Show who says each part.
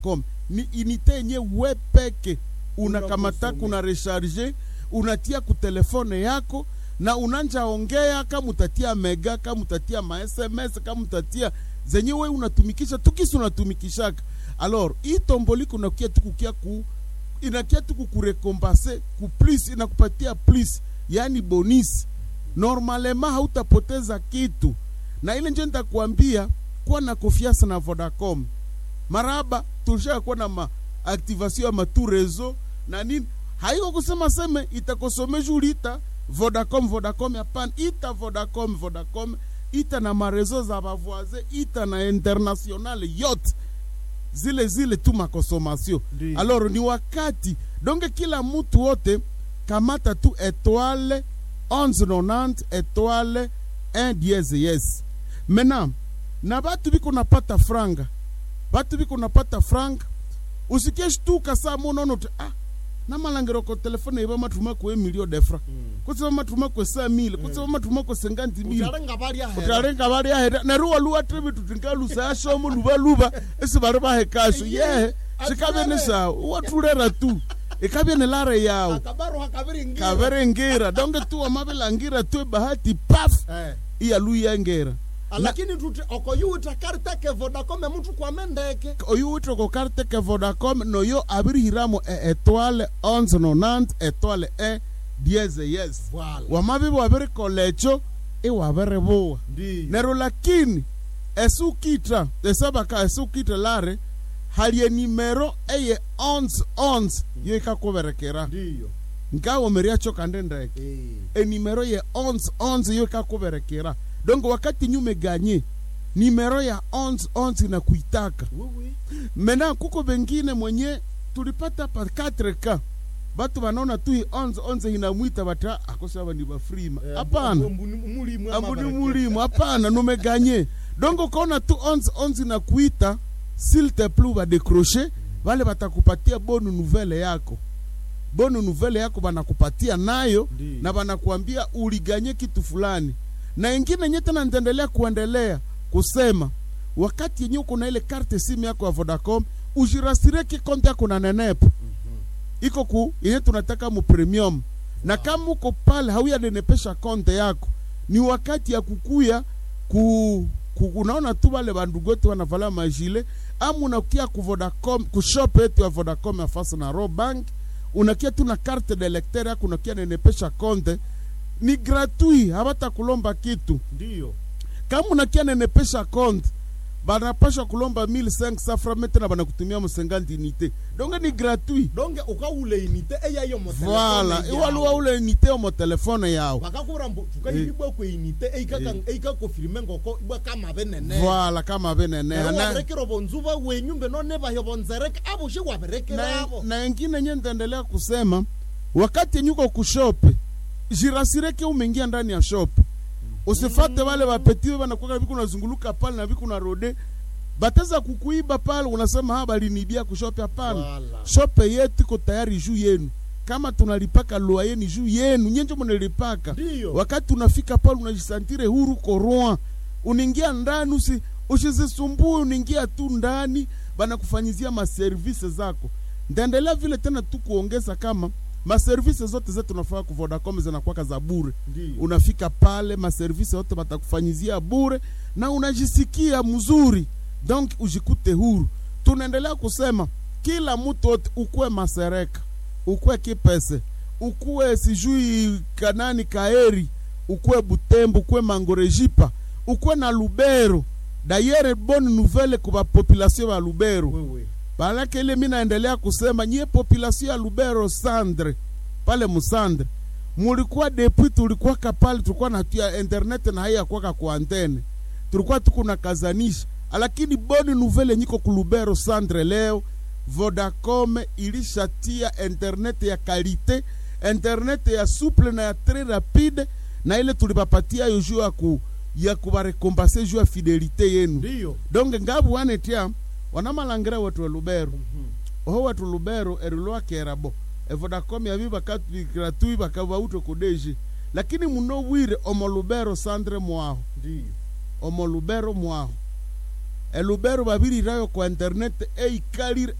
Speaker 1: com ni inite yenye we peke unakamata
Speaker 2: Unakosome.
Speaker 1: kuna recharge unatia ku telefone yako na unanja ongea kama utatia mega kama utatia ma sms kama utatia zenye we unatumikisha tukisi unatumikishaka alors hii tomboli kunakia tukukia ku inakia tu kukurekompase ku plus inakupatia plus yani bonus normalema hautapoteza kitu na ile nje nitakwambia kuwa na confiance na Vodacom maraba tulisha kuwa na maaktivation ya matu rezo na nini haiko kusema seme itakosomesha ulita Vodacom Vodacom hapana ita Vodacom Vodacom ita na marezo za bavoise ita na international yote zile zile tu makonsomation
Speaker 2: Ndiyo.
Speaker 1: alors ni wakati donge kila mtu wote kamata tu etoile 1190 etoile 1 diez yes maintenant na batu biko napata franga batu biko napata franga usikie shtuka saa munono ti ah namalangiro ko telefone iba matuma kwe milio defra kutsiba matuma kwe sa mile kutsiba matuma kwe senganti mile
Speaker 2: utarenga bari ahera
Speaker 1: utarenga bari ahera neruwa luwa tribi tutingalusa ashomo luba luba esi bari bahe kasho yehe shikabye ni sawa watulera tu ikabye ni lare yawo
Speaker 2: akabaru hakabiri ngira
Speaker 1: kaverengira donge tu wamabilangira tu bahati paf
Speaker 2: eh
Speaker 1: iyaluyengera
Speaker 2: lakini tuti okoyuta karteke vodacom mtu kwa mendeke
Speaker 1: oyu witoko karte ke vodacom noyo abirihiramo e etoile 1190 etoile 1 dieze yes
Speaker 2: Voilà.
Speaker 1: wamabibi wabirikolecho iwabiribuwa
Speaker 2: ndiyo
Speaker 1: nero lakini esukitra esabaka esukitra lare halie nimero eye 1111 yo ikakuberekera
Speaker 2: ndiyo
Speaker 1: nkawomeriacho kande ndeke
Speaker 2: eh
Speaker 1: enimero ya 1111 yo ikakuberekera donc wakati nyume ganye nimero ya 1111 na kuitaka
Speaker 2: wewe
Speaker 1: mena kuko bengine mwenye tulipata pa 4k batu banaona tu hii 1111 inamwita bata akosaba ni bafrima hapana
Speaker 2: mulimu
Speaker 1: ambuni mulimu hapana numeganye donc ukaona tu 1111 na kuita s'il te plu badecroche vale batakupatia bonu nouvelle yako bonu nouvelle yako banakupatia nayo
Speaker 2: Ndiyo.
Speaker 1: na banakuambia uliganye kitu fulani na ingine nye tena nitaendelea kuendelea kusema wakati yenye uko na ile karte simu yako ya Vodacom ujirasire kikonte yako na nenepo iko ku yenye tunataka mu premium na kama uko pale hauyanenepesha konte yako ni wakati ya kukuya ku, ku unaona tu wale bandugu wetu wanavala majile ama unakia ku Vodacom ku shop yetu ya Vodacom ya fasa na Robank unakia tu na carte de lecteur yako unakia nenepesha konte ni gratuit habatakulomba kitu
Speaker 2: ndiyo
Speaker 1: kama unakia nenepesha konte banapasha kulomba 1500 francs tena banakutumia msenganti unité donc ni gratuit
Speaker 2: donge ukaule inite eyayo mo
Speaker 1: voilà iwaluwa ule unité omo telefone yawo
Speaker 2: bakakura mbu tukahilibwa kwe inite eikaka eikakofirime ngoko ibwa kama benene
Speaker 1: voilà kama beneneha na,
Speaker 2: waberekera bonzuba wenyumbe none bayo bonzereke abo shi waberekera
Speaker 1: na,
Speaker 2: abo
Speaker 1: na ingine nye nitaendelea kusema wakati yenye uko kushope jirasireke umeingia ndani ya shop usifate wale wapetiwe wanakuwa viku unazunguluka pale na viku rode bateza kukuiba pale unasema ha balinibia kushope hapana
Speaker 2: Wala.
Speaker 1: shope yetu iko tayari juu yenu kama tunalipaka lua yenu juu yenu nyenjo mnalipaka
Speaker 2: Ndiyo.
Speaker 1: wakati unafika pale unajisantire huru koroa unaingia ndani usi usizisumbue unaingia tu ndani banakufanyizia maservise zako ndaendelea vile tena tu kuongeza kama maservise zote zetu tunafaa ku Vodacom zinakuwaka za bure
Speaker 2: Ndiyo.
Speaker 1: unafika pale maservise yote batakufanyizia bure na unajisikia mzuri donc ujikute huru tunaendelea kusema kila mtu wote ukuwe masereka ukuwe kipese ukuwe sijui kanani kaeri ukuwe butembo ukuwe mangorejipa ukuwe na lubero dayere bonne nouvelle kwa population ya lubero
Speaker 2: wewe
Speaker 1: Maanake ile mi naendelea kusema nyie population ya Lubero Sandre pale Musandre mulikuwa depuis tulikuwa kapale tulikuwa natia internet na haya kwaka kwa antene tulikuwa tuko na kazanisha lakini boni nouvelle nyiko ku Lubero Sandre leo Vodacom ilishatia internet ya kalite internet ya souple na ya très rapide na ile tulipapatia yo juu ya ku ya kubarekompase juu ya fidelite yenu
Speaker 2: ndiyo
Speaker 1: donge ngabu wanetia wanamalangira wetu elubero oho wetu lubero erilwakerabo evodacom yabi bakatu gratuit bakabauto kudeji lakini muno wire omo lubero sandre mwaho
Speaker 2: ndiyo
Speaker 1: omo lubero mwaho elubero babirirayo kwa internet eikalire